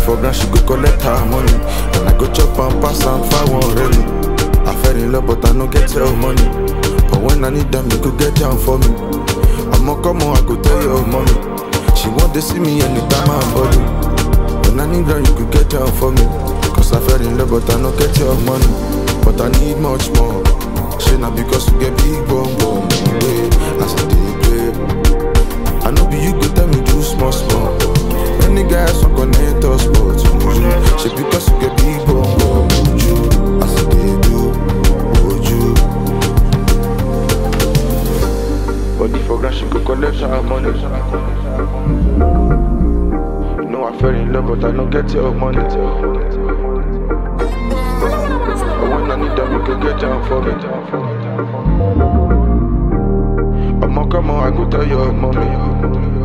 for ground, she go collect her money. And I go chop and pass and find one really. I fell in love, but I no get your money. But when I need them, you go get down for me. I'ma come on, I go tell your mommy. She want to see me anytime I'm body. When I need them, you could get down for me. Cause I fell in love, but I no get your money. But I need much more. Shit, not because you get big bum bum. Yeah, I said, they play. I know be you go tell me do small small. Many guys want connect us, but you She because you get big bum bum. You, I said, they do. Would you? Body for grand, she go collect her money. You know I fell in love, but I don't get your money. But when I need them, you can get down for me. I'ma come on, I go tell your mommy.